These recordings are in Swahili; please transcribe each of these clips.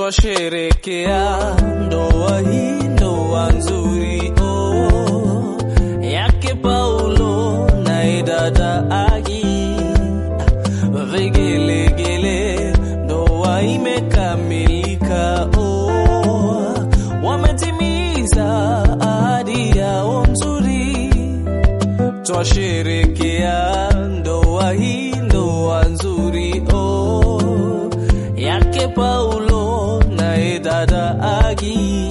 twasherekea ndoa hii, ndoa nzuri oh, yake Paulo na dada Agi, vigelegele, ndoa imekamilika oh, wametimiza ahadi yao nzuri, twasherekea ndoa hii, ndoa nzuri oh, yake Paulo na dada Agi,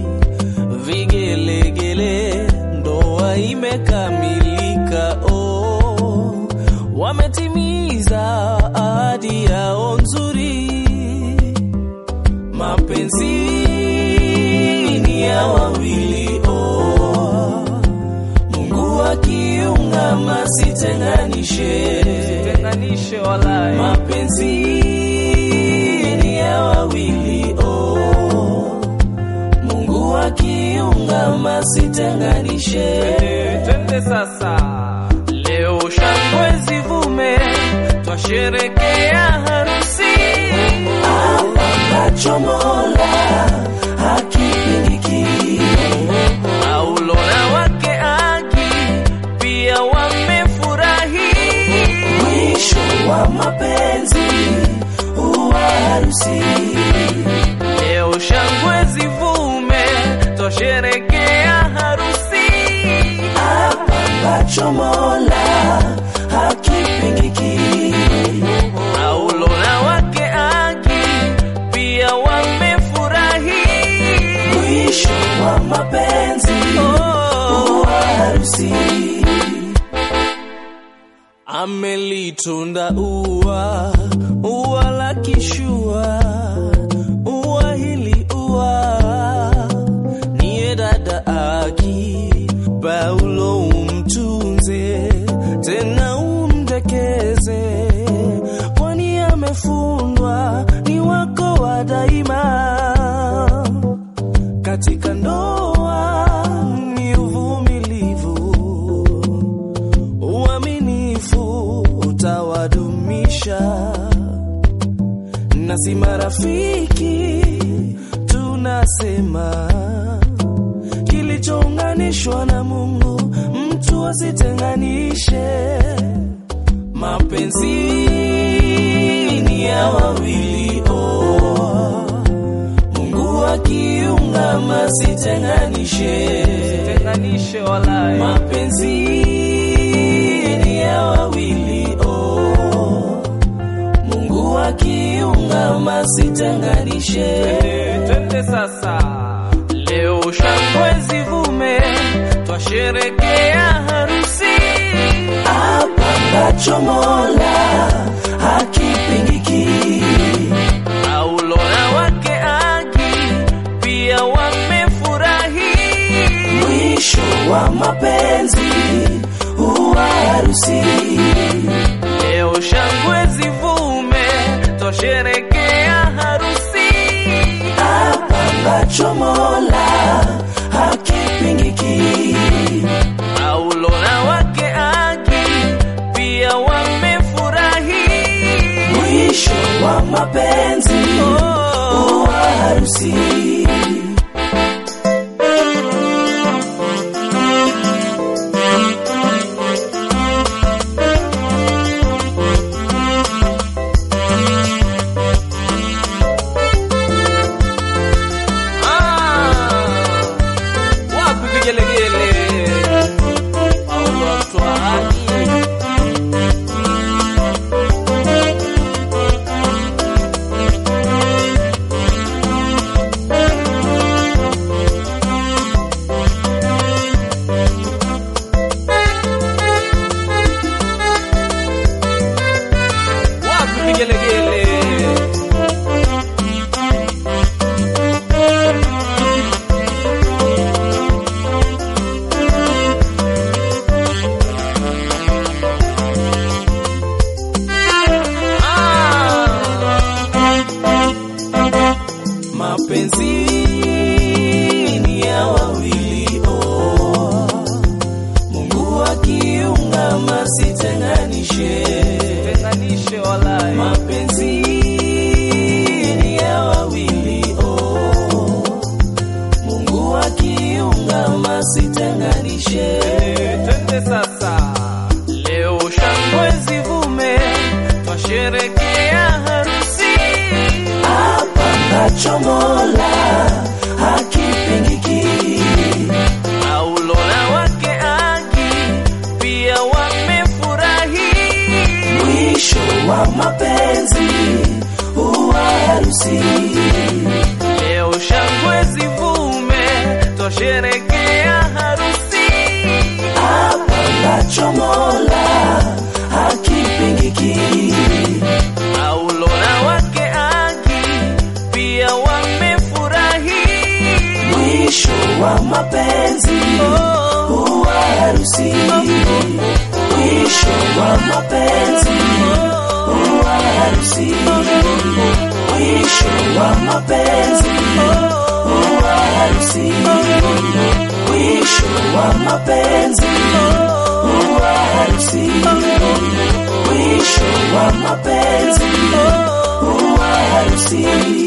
vigelegele, ndoa imekamilika oh, wametimiza ahadi yao nzuri, mapenzi ni ya wawili oh, Mungu akiunga masitenganishe, tenganishe walai mapenzi ni ya wawili oh, Mungu akiunga masitenganishe. twende sasa leo shangwe zivume twasherekea harusi Apangacho Mola hakipingiki, Paulo na wake Aki pia wamefurahi mwisho wa mapenzi huwa harusi. leo shangwe zivume twasherekea harusi Apangacho Mola hakipingiki, Paulo na wake Aki pia wamefurahi mwisho wa mapenzi huwa harusi. Amelitunda ua, ua la kishua, ua hili ua niye dada Aki, Paulo umtunze tena umdekeze, kwani amefundwa ni wako wa daima katika ndoa ni uvumilivu, uaminifu utawadumisha, na si marafiki tunasema, kilichounganishwa na Mungu mtu asitenganishe. Mapenzi ni ya wawili oh. Mungu akiunga masitenganishe, tenganishe walai mapenzi ni ya wawili oh. Mungu akiunga masitenganishe, twende sasa leo shangwe zivume twasherekea harusi apangacho Mola hakipingiki, Paulo na wake Aki pia wamefurahi mwisho wa mapenzi huwa harusi. leo shangwe zivume twasherekea harusi Apangacho Mola hakipingiki, Paulo na wake Aki pia wamefurahi mwisho wa mapenzi huwa harusi. Ah, wapi vigelegele Paulo atoa haki wapi vigelegele Mapenzi ni ya wawili oh. Mungu akiunga masitenganishe, tenganishe walai mapenzi ni ya wawili wa mapenzi huwa harusi. Leo shangwe zivume, twasherekea harusi. Hapa ambacho Mola hakipingiki, Paulo na wake Aki pia wamefurahi. mwisho wa mapenzi huwa harusi. Mwisho wa mapenzi huwa harusi. Mwisho wa mapenzi huwa harusi. Mwisho wa mapenzi huwa harusi. Mwisho wa mapenzi huwa harusi.